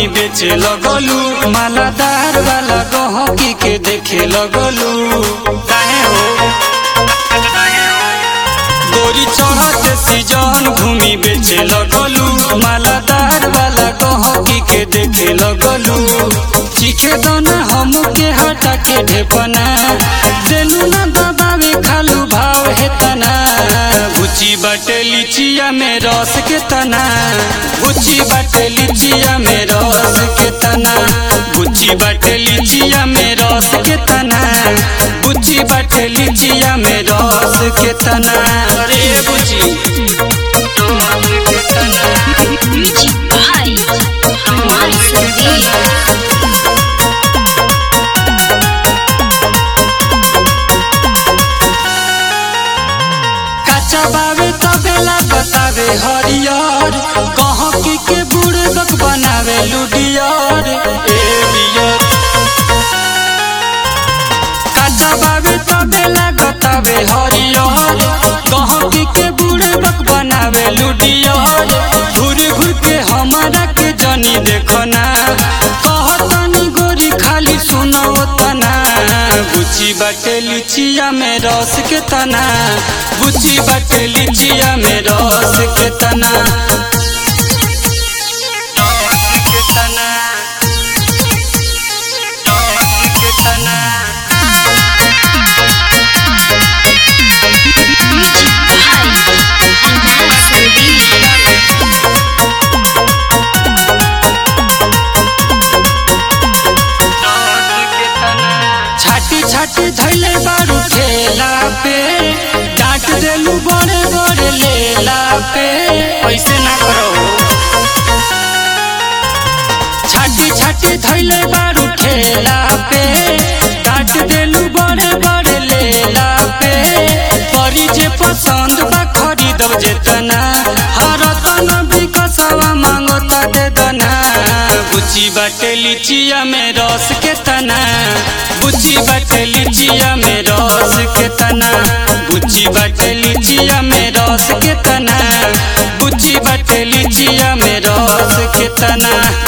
बेचे लगलू मालादार वाला गहकी के देखे लगलू काहे हो गोरी चढ़त सीजन घूमी बेचे लगलू मालादार वाला गहकी के देखे लगलू चीखे दोना हम के हटा के ढेपना देलू ना दबावे खालू भाव है तना बुची बाटे लिचिया में रस के तना बुची बाटे लिचिया में रस के तना बुची बाटे लिचिया में रस के तना बुची बाटे लिचिया में रस के तना अरे बुची रस के तना Music by Amar Sandeep. काचा बावे तबेला बतावे हरियर कहाँ की के बूढ़ बक बनावे लुडियर ए बियर काचा बावे तबेला बतावे हरियर कहाँ की के बूढ़ बक बनावे लुडियर घूर घूर के हमारा के जनी देखना कहतनी गोरी खाली सुनो तना बुची बाटे लिचिया में रस के तना बुची बाटे लिचिया में रस के तना रस के तना रस के तना Music by Amar Sandeep. छाटी छाटी धैले बारू ठेला पे डांट देलू बड़े बड़े लेला पे ऐसे ना करो छाटी छाटी धैले बारू ठेला पे डांट देलू बड़े बड़े लेला पे परी जे पसंद बा खरीदब जेतना हर तन बिकसवा मांगो त दे दना बुची बाटे लिचिया में रस के तना बुची बाटे लिचिया में रस के तना बुची बाटे लिचिया में रस के तना बुची बाटे लिचिया में रस के तना